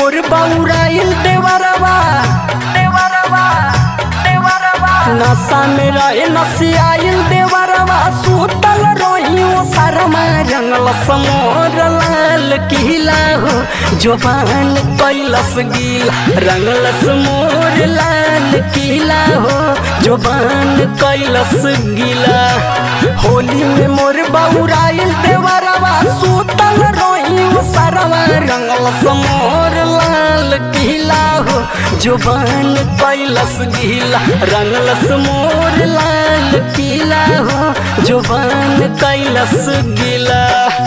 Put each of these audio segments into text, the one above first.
मोर बौराइल देवरवा देवरवा देवरवा नशा में रहे नसियाइल देवरवा सुतल रही ओ शर्मा रंगल समोर लाल किला हो जोबान कैलस गीला रंगलस मोर लाल किला हो जोबान कैलस गीला होली में मोर बौराइल देवरवा सुतल रही ओ शर्मा रंगल समोर लाल किला हो जुबान कैलस गीला रंगलस मोर लाल किला हो जुबान कैलस गीला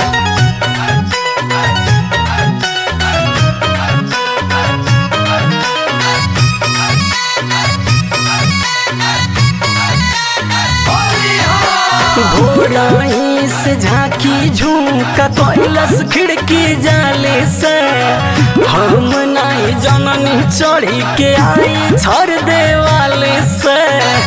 भोराई से झांकी झुमका कैलस खिड़की जाले से हम नहीं जननी चढ़ी के आई छर देवाले से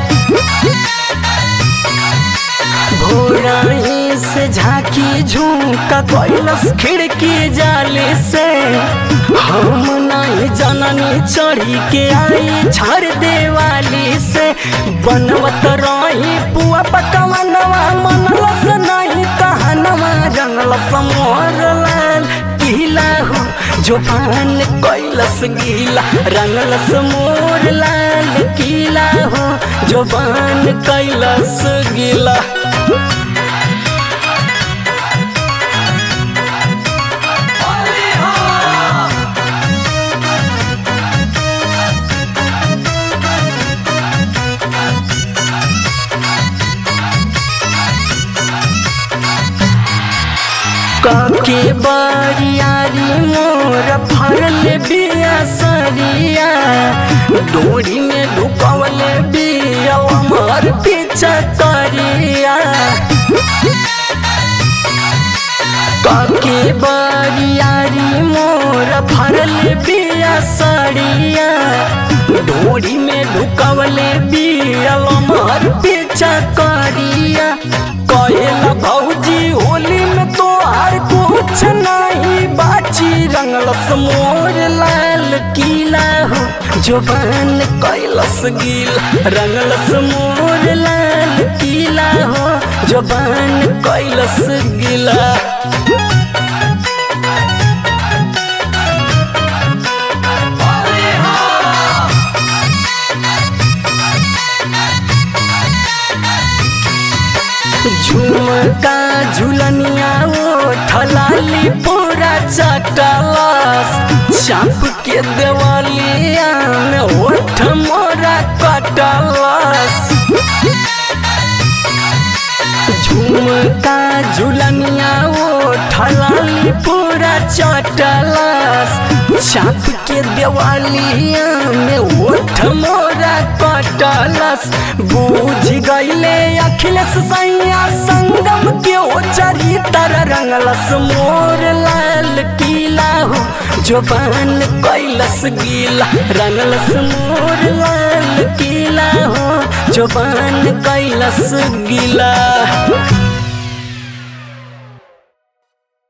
भोराई से झांकी झुमका कैलस खिड़की जाले से हम नहीं जननी चढ़ी के आई छर देवाली से बनवत रही पुआ पकवनवा मनलस नहीं कहनवा रंगलस मोर लाल किला हो जोबान कैलस गीला रंगलस मोर लाल किला हो जोबान कैलस गीला काके बारियारी मोर फरल बिया सरिया डोरी में ढुकवल बिया हमार पीछा करिया काके बारियारी मोर फरल बिया सरिया डोरी में ढुकवल बिया हमार पीछा करिया कहेला भौजी होली में तो हर कुछ नहीं बाची रंगलस मोर लाल किला हो जोबान कैलस गीला रंगलस मोर लाल किला हो जोबान कैलस गीला झुमका झुलनिया ओ ठलाली पूरा चटलस चाप के देवलिया में ओठ मोरा कटलस झुमका झुलनिया ओ ठलाली पूरा चटलस चाप के देवालिया में ओठ मोरा कटलस बूझ गईले अखिलेश सैया संगम के ओ चरितर रंगलस मोर लाल किला हो जोबान कैलस गीला रंगलस मोर लाल किला हो जोबान कैलस गीला